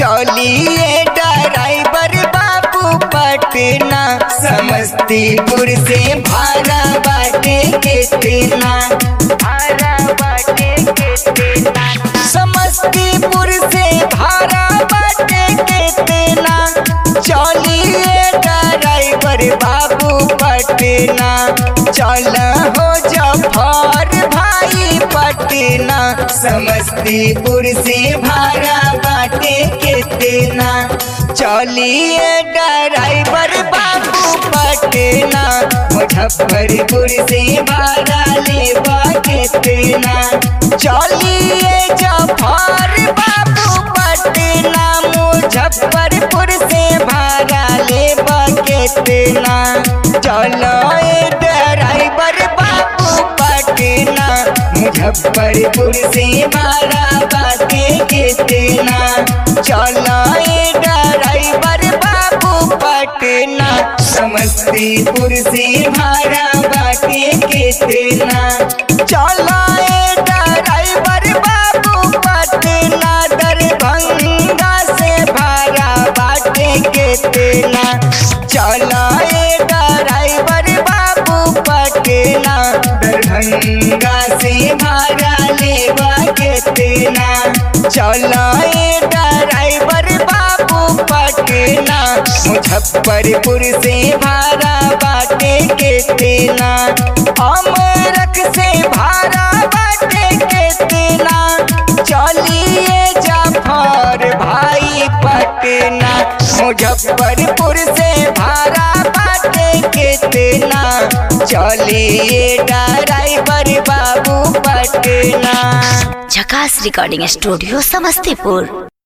चलिए ड्राइवर बाबू पटना समस्तीपुर से भाड़ा बाटे कितना भाड़ा बाटे कितना समस्तीपुर से भाड़ा बाटे कितना चलिए ड्राइवर बाबू पटना चल हो जफर भाई पटना समस्तीपुर से भाड़ा बाटे कितना चलिए ड्राइवर बाबू पटना मुजफ्फरपुर से भाड़ा लेबा कितना चलिए जफर बाबू पटना मुजफ्फरपुर से भाड़ा लेबा कितना चलो ए ड्राइवर बाबू पटना मुजफ्फरपुर से भाड़ा बाटे कितना चलो ए ड्राइवर बाबू पटना समस्तीपुर से भाड़ा बाटे कितना चलो ए ड्राइवर बाबू पटना दरभंगा से भाड़ा बाटे कितना चलो ए ड्राइवर बाबू पटना दरभंगा से भाड़ा लेवा कितना चलो ए ड्राइवर बाबू पटना मुजफ्फरपुर से भाड़ा बाटे कितना अमरक से भाड़ा बाटे कितना चलिए जाफर भाई पटना मुजफ्फरपुर से भाड़ा बाटे कितना चलिए ड्राइवर बाबू पटना झकास रिकॉर्डिंग स्टूडियो समस्तीपुर